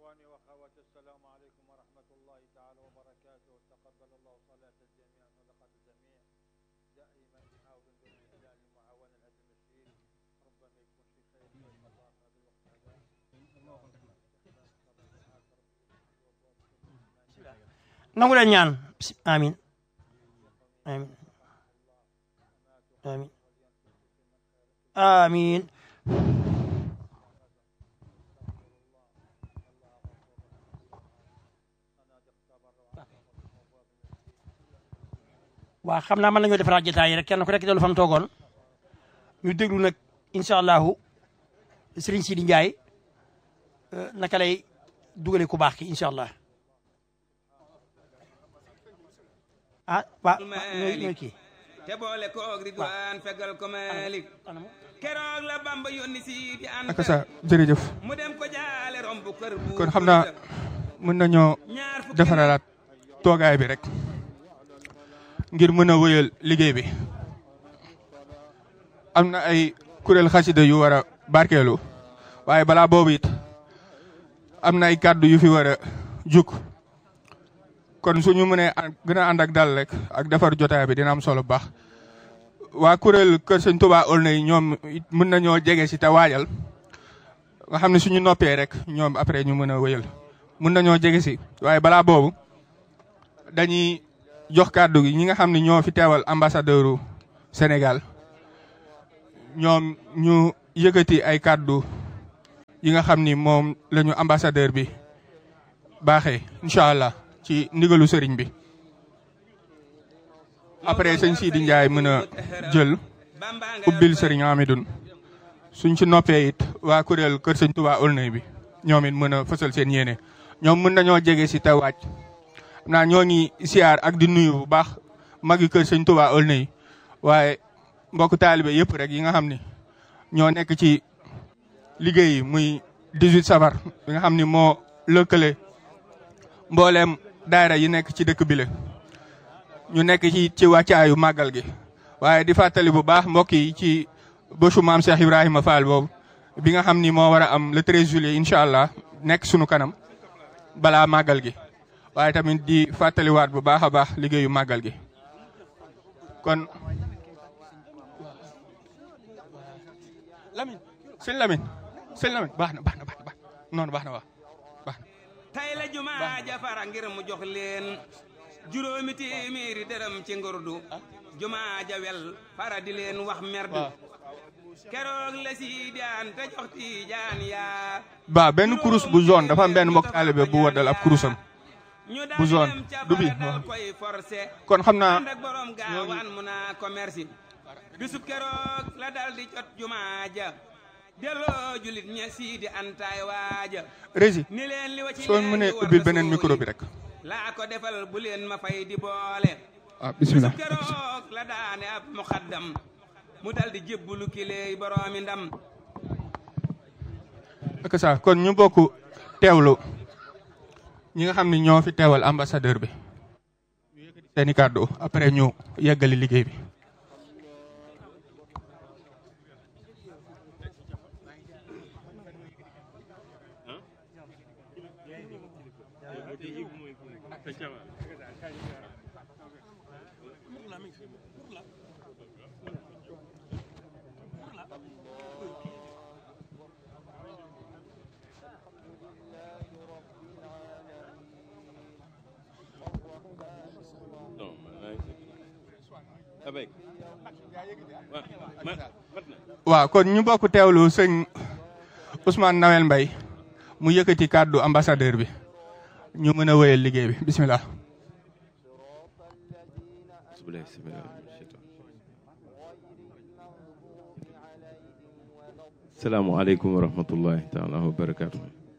إخواني وأخواتي السلام عليكم ورحمة الله تعالى وبركاته تقبل الله صلاة الجميع صدقة الجميع دائما نحاول من خلال المعاونة هذا المسجد ربما يكون في خير ويبقى الله في هذا الوقت هذا nangu leen ñaan Bis- amin amin amin amin waa xam naa mën nañoo defaraat jotaay yi rek kenn ku nekk dellu fa mu toogoon ñu déglu nag incha allahu Serigne Sidi Ndiaye euh, naka lay dugale ku baax ki incha allah ah waa ñooy ñooy kii te boole koog ridwaan fegal ko malik keroog la bamba yónni si di ànd ak sa jërëjëf mu dem ko jaale romb kër bu kon xam naa mën nañoo ñaar fukki defaralaat toogaay bi rek ngir mën a wëyal liggéey bi am na ay kuréel xasida yu war a barkeelu waaye balaa boobu it am na ay kàddu yu fi war a juk kon suñu mënee an- gën a ànd ak dal rek ak defar jotaay bi dina am solo bu baax waa kuréel kër sëñ Touba Aulnay ñoom it mën nañoo jege si te waajal nga xam ne suñu noppee rek ñoom après ñu mën a wëyal mën nañoo jege si waaye balaa boobu dañuy jox kàddu gi ñi nga xam ne ñoo fi teewal ambassadeuru Sénégal ñoom ñu yëkkati ay kàddu yi nga xam ni moom la ñu ambassadeur bi baaxee incha allah ci ndigalu sëriñ bi après sëñ Sidi Ndiaye mën a jël ubbil sëriñ Amidoun suñ ci noppee it waa kuréel kër sëñ Touba Aulnay bi ñoom it mën a fësal seen yéene ñoom mën nañoo jege si te wàcc xam naa ñoo ngi siyaar ak di nuyu bu baax magi kër sëñ Touba Aulnay waaye mbokk taalibe yëpp rek yi nga xam ni ñoo nekk ci liggéey yi muy 18 safar bi nga xam ni moo lëkkale mbooleem daayira yi nekk ci dëkk bi la ñu nekk ci ci wàccaayu màggal gi waaye di fàttali bu baax mbokk yi ci bësu maam Cheikh Ibrahima Fall boobu bi nga xam ni moo war a am le 13 juillet incha allah nekk sunu kanam balaa màggal gi waaye tamit di fàttaliwaat bu baax a baax liggéeyu màggal gi kon Lamine sëñ Lamine sëñ Lamine baax na baax na baax na baax na noonu baax na waaw baax na tay la jumaa jafara ngir mu jox leen juróomi téeméeri dërëm ci ngurdu jumaa ja wel fara di leen wax merdu waaw. keroog la si daan te jox tiijaan yaa ba benn kurus bu zone dafa am benn mbokk taalibe bu waddal ab kurusam ñu bu zone dem ca du bi bara dal koy forcé kon xam naa ànd ak borom gaawaan mu naa commerce bisub keroog la dal di jot jumaa ja delloo julit ña siidi antaay waaja régi ni leen li wa ci soo leen mënee di war ubbil na beneen suuli. micro bi rek laa ko defal bu leen ma fay di boole ah bismillah bisub keroog la daane ab muqaddam mu dal di jébbulu kileey boroomi ndam ak ça kon ñu bokk teewlu ñi nga xam ne ñoo fi teewal ambassadeur bi ñu yëkkati seeni kàddu après ñu yeggali liggéey bi waaw kon ñu bokk teewlu sëñ Ousmane Nawel Mbaye mu yëkkati kàddu ambassadeur bi ñu mën a wéyal liggéey bi bismillah salaamualeykum wa rahmatullahi taala wa barakaatu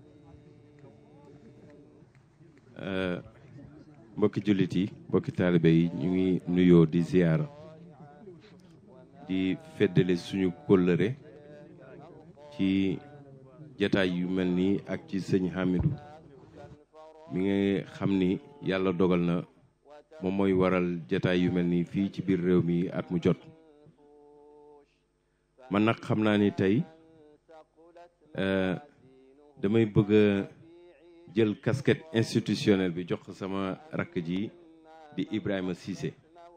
mbokki jullit yi mbokki taalibe yi ñu ngi nuyoo di ziyaara di feddale suñu kóllëre ci jataay yu mel nii ak ci sëñ Hamidou mi nga xam ni yàlla dogal na moom mooy waral jataay yu mel nii fii ci biir réew mi at mu jot man nag xam naa ni tey damay bëgg a jël casquette institutionnelle bi jox ko sama rakk ji di Ibrahima Cissé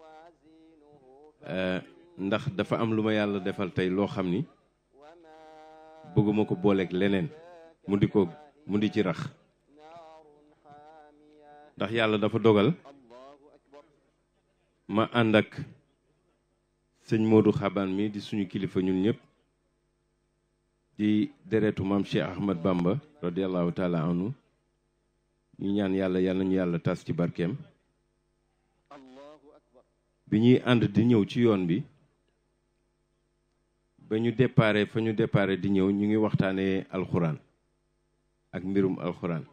ndax dafa am lu ma yàlla defal tey loo xam ni bëgguma ko booleeg leneen mu di ko mu di ci rax ndax yàlla dafa dogal ma ànd ak sëñ Modou Xaban mi di suñu kilifa ñun ñëpp di deretu maam Cheikh Ahmad Bamba radiallahu taala anhu ñu ñaan yàlla yàlla ñu yàlla tas ci barkeem bi ñuy ànd di ñëw ci yoon bi ba ñu déparé fa ñu déparé di ñëw ñu ngi waxtaanee alxuraan ak mbirum alxuraan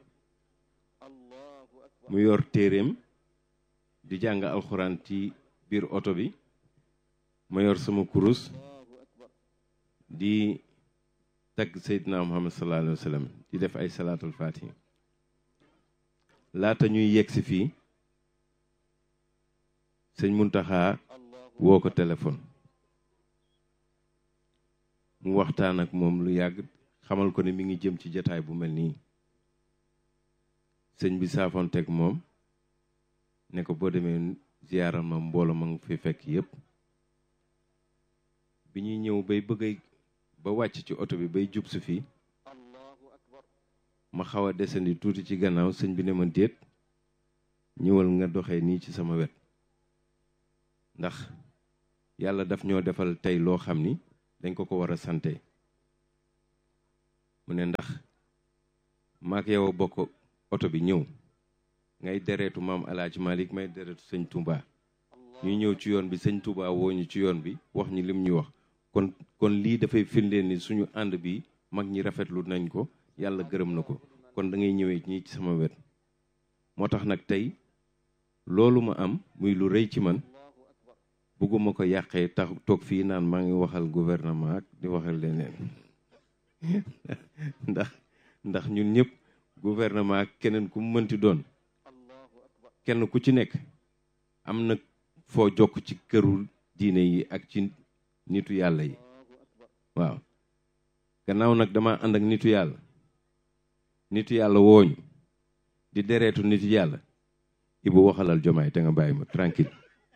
mu yor téeréem di jàng alxuraan ci biir oto bi ma yor sama kurus di tagg Seydina Muhammad sallallahu alayhi wa sallam di def ay salaatul faatiha laata ñuy yegg si fii sëñ Muntaxa woo ko téléphone mu waxtaan ak moom lu yàgg xamal ko ne mi ngi jëm ci jataay bu mel nii sëñ bi saafonteeg moom ne ko boo demee ziyaaral ma mbooloo ma nga fi fekk yépp bi ñuy ñëw bay bëgg ba wàcc ci oto bi bay jub si fii ma xaw a desandi tuuti ci gannaaw sëñ bi ne ma déet ñëwal nga doxee nii ci sama wet ndax yàlla daf ñoo defal tey loo xam ni dañ ko ko war a sante mu ne ndax maak yow a bokk oto bi ñëw ngay deretu maam alaaji Malick may deretu sëñ Touba ñu ñëw ci yoon bi sëñ Touba woo ñu ci yoon bi wax ñi lim ñu wax kon kon lii dafay firndeel ni suñu ànd bi mag ñi rafetlu nañ ko yàlla gërëm na ko kon da ngay ñëwee ñii ci sama wet moo tax nag tey loolu ma am muy lu rëy ci man bëgguma ko yàqee tax toog fii naan maa ngi waxal gouvernement ak di waxal leneen ndax ndax ñun ñëpp gouvernement ak keneen ku mu mënti doon kenn ku ci nekk am na foo jokk ci këru diine yi ak ci nitu yàlla yi waaw gannaaw nag dama ànd ak nitu yàlla nitu yàlla wooñu di dereetu nitu yàlla ibu waxalal jomaay te nga bàyyi ma tranquille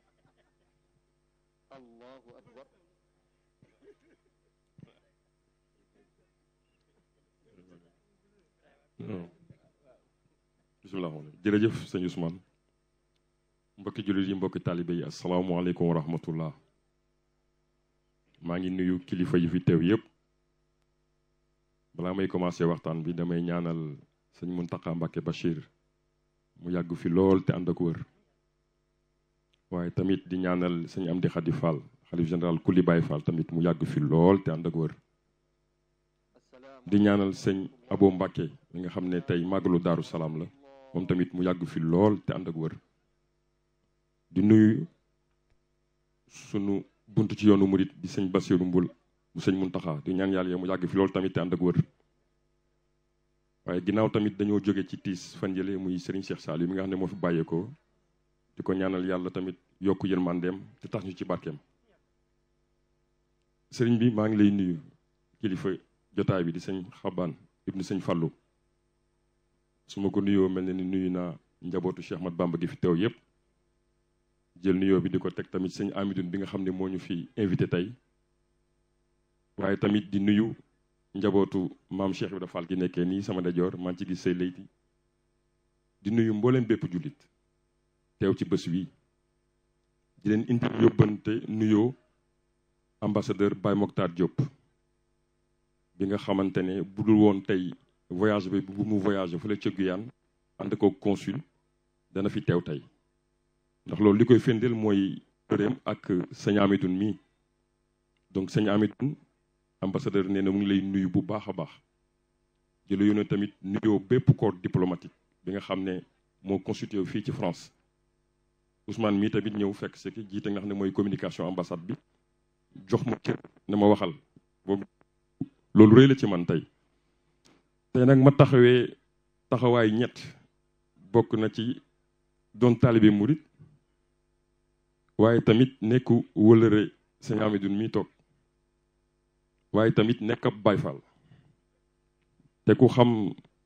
bisimilah jërëjëf sëñ Ousmane mbokki jullit yi mbokki taalibe yi asalaamaaleykum wa rahmatullah maa ngi nuyu kilifa yi fi teew yépp balaa may commencé waxtaan bi damay ñaanal sëñ Muntaqa Mbàkke Bachir mu yàgg fi lool te ànd ak wër waaye tamit di ñaanal sëñ Amdi Xadi Fall xalif général Kuli Baay Fall tamit mu yàgg fi lool te ànd ak wër di ñaanal sëñ Abo Mbàkke mi nga xam ne tey màggalu Daaru Salaam la moom tamit mu yàgg fi lool te ànd ak wër di nuyu sunu bunt ci yoonu murit di sëñ Basiru Mbul mu sëñ Muntaxa di ñaan yàlla mu yàgg fi lool tamit te ànd ak wër waaye ginnaaw tamit dañoo jóge ci tiis fan yële muy Serigne Cheikh Saliou mi nga xam ne moo fi bàyyeekoo di ko ñaanal yàlla tamit yokk yërmandeem te tax ñu ci barkeem Serigne bi maa ngi lay nuyu kilifa jotaay bi di sëñ Xabaan ibnu sëñ Fallou su ma ko nuyoo mel na ni nuyu naa njabootu Cheikh Mat Bamba gi fi teew yépp jël nuyoo bi di ko teg tamit sëñ Amidoune bi nga xam ne moo ñu fi invité tey waaye tamit di nuyu njabootu maam Cheikh Ibrahima Fall gi nekkee nii sama ndajoor maa ngi ci gis say layti di nuyu mbooleem bépp jullit teew ci bés wi di leen indi yóbbante nuyoo ambassadeur Baye Mokhtar Diop bi nga xamante ne bu dul woon tey voyage bi bu mu voyagé fële ca Guyane ànd ko consul dana fi teew tey ndax loolu li koy firndeel mooy përeem ak sëñ Amidoune mii donc sëñ Amidoune ambassadeur nee na mu ngi lay nuyu bu baax a baax di la yónnee tamit nuyoo bépp corps diplomatique bi nga xam ne moo constitué fii ci France Ousmane mii tamit ñëw fekk si ki jiite nga xam ne mooy communication ambassade bi jox ma cër ne ma waxal boobu loolu rëy la ci man tey tey nag ma taxawee taxawaay ñett bokk na ci doon taalibe murit waaye tamit nekku wëlëre sëñ Amidoune mii toog waaye tamit nekk ab Baay Faal te ku xam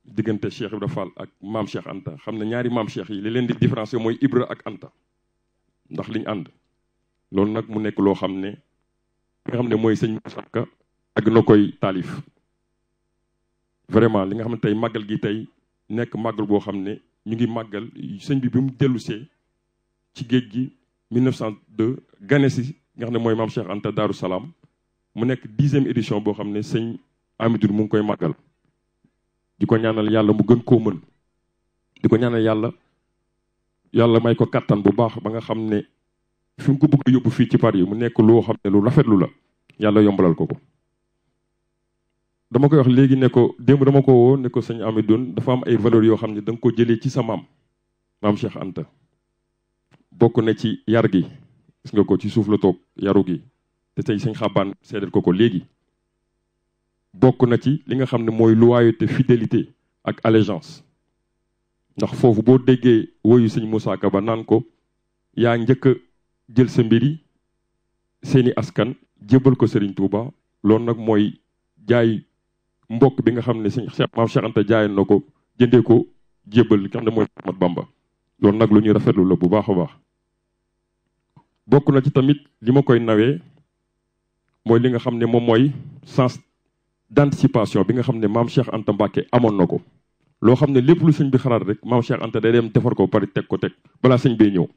diggante Cheikh Ibra Fall ak maam Cheikh Anta xam ne ñaari maam Cheikh yi li leen di différencier mooy Ibra ak Anta ndax liñ ànd loolu nag mu nekk loo xam ne nga xam ne mooy sëñ Moussa Ka ak na koy taalif vraiment li nga xam ne tey màggal gi tey nekk màggal boo xam ne ñu ngi màggal sëñ bi bi mu dellusee ci géej gi 1902 gane si nga xam ne mooy maam Cheikh Anta Daaru Salaam mu nekk dixième édition boo xam ne sëñ Amidou mu ngi koy màggal di ko ñaanal yàlla mu gën koo mën di ko ñaanal yàlla yàlla may ko kattan bu baax ba nga xam ne fi mu ko bëgg a yóbbu fii ci Paris mu nekk loo xam ne lu rafetlu la yàlla yombalal ko ko. dama koy wax léegi ne ko démb dama ko woo ne ko sëñ Amidoune dafa am ay valeurs yoo xam ne da nga ko jëlee ci sa maam maam Cheikh Anta bokk na ci yar gi gis nga ko ci suuf la toog yaru gi te tey sëñ xabaan seedal ko ko léegi bokk na ci li nga xam ne mooy loyauté fidélité ak allégeance ndax foofu boo déggee woyu sëñ Moussa Ka ba naan ko yaa njëkk a jël sa mbiri seeni askan jébbal ko Serigne Touba loolu nag mooy jaay mbokk bi nga xam ne sëñ Cheikh maam Cheikh Anta jaayoon na ko jëndee ko jébbal li nga xam ne mooy Ahmad Bamba loolu nag lu ñuy rafetlu la bu baax a baax bokk na ci tamit li ma koy nawee mooy li nga xam ne moom mooy sens d'anticipation bi nga xam ne maam Cheikh Anta Mbacke amoon na ko loo xam ne lépp lu sëñ bi xalaat rek maam Cheikh Anta day dem defar ko bari teg ko teg balaa sëñ bee ñëw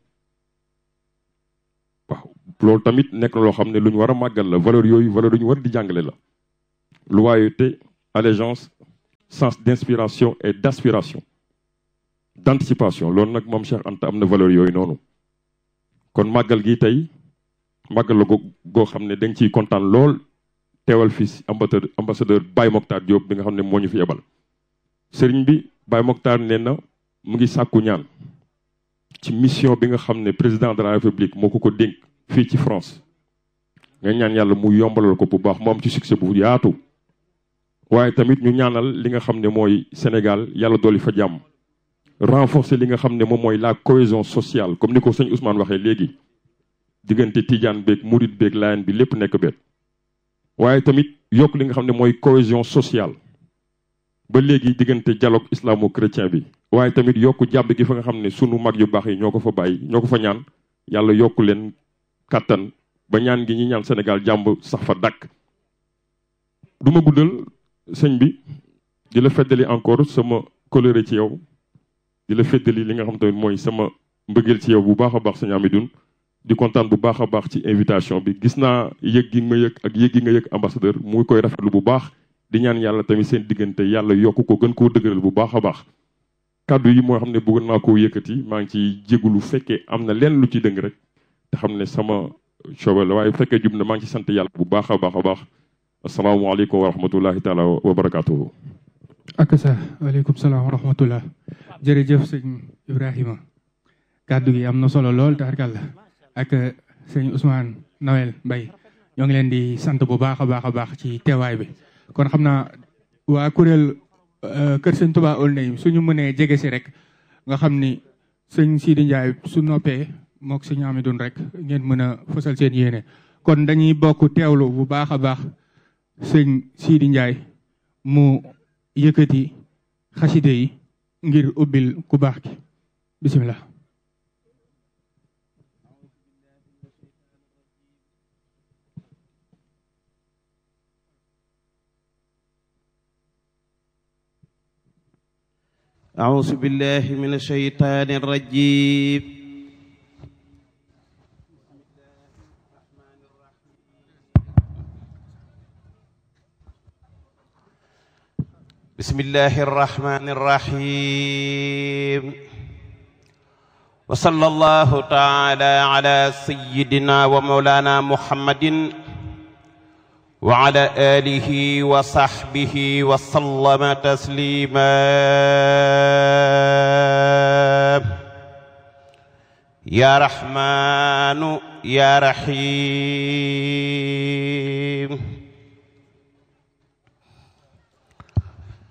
waaw loolu tamit nekk na loo xam ne lu ñu war a màggal la valeur yooyu valeur yu ñu war di jàngale la loyauté allégeance sens d'inspiration et d'aspiration d'anticipation loolu nag moom Cheikh Anta am na valeur yooyu noonu kon màggal gi tey màggal la go goo xam ne dañ ciy kontaan lool teewal fi ambassadeur ambassadeur Baye Mokhtar Diop bi nga xam ne moo ñu fi yebal sëriñ bi Baye Mokhtar nee na mu ngi sàkku ñaan ci mission bi nga xam ne président de la république moo ko ko dénk fii ci France nga ñaan yàlla mu yombalal ko bu baax mu am ci succès bu yaatu waaye tamit ñu ñaanal li nga xam ne mooy Sénégal yàlla dolli fa jàmm renforcer li nga xam ne moom mooy la cohésion sociale comme ni ko sëñ Ousmane waxee léegi diggante Tidiane beeg Mouride beeg Layen bi lépp nekk benn waaye tamit yokk li nga xam ne mooy cohésion sociale ba léegi diggante dialogue islamo-chrétien bi waaye tamit yokk jàbb gi fa nga xam ne sunu mag yu baax yi ñoo ko fa bàyyi ñoo ko fa ñaan yàlla yokk leen kàttan ba ñaan gi ñi ñaan Sénégal jàmb sax fa dàkk du ma guddal sëñ bi di la feddali encore sama colère ci yow di la feddali li nga xam tamit mooy sama mbëggeel ci yow bu baax a baax sëñ Amidoune di kontaan bu baax a baax ci invitation bi gis naa yëg gi ma yëg ak yëg gi nga yëg ambassadeur muy koy rafetlu bu baax di ñaan yàlla tamit seen diggante yàlla yokk ko gën koo dëgëral bu baax a baax kàddu yi moo xam ne bëgg naa koo yëkkati maa ngi ciy jégalu fekkee am na leen lu ci dëng rek te xam ne sama coobal la waaye bu fekkee jub na maa ngi ci sant yàlla bu baax a baax a baax asalaamaaleykum wa rahmatullahi taala wa barakaatuhu ak sa waaleykum salaam wa rahmatullah jërëjëf sëñ Ibrahima kàddu gi am na solo lool taxarkàlla ak sëñ Ousmane Noël Mbaye ñoo ngi leen di sant bu baax a baax a baax ci teewaay bi kon xam naa waa kuréel kër sëñ Touba Aulnay suñu mënee jege si rek nga xam ni sëñ Sidi Ndiaye su noppee mook sëñ Amidoune rek ngeen mën a fësal seen yéene kon dañuy bokk teewlu bu baax a baax sëñ Sidi Ndiaye mu yëkkati xaside yi ngir ubbil ku baax ki bisimilah. أعوذ بالله من الشيطان الرجيم بسم الله الرحمن الرحيم وصلى الله تعالى على سيدنا ومولانا محمد وعلى آله وصحبه وسلم تسليما يا رحمن يا رحيم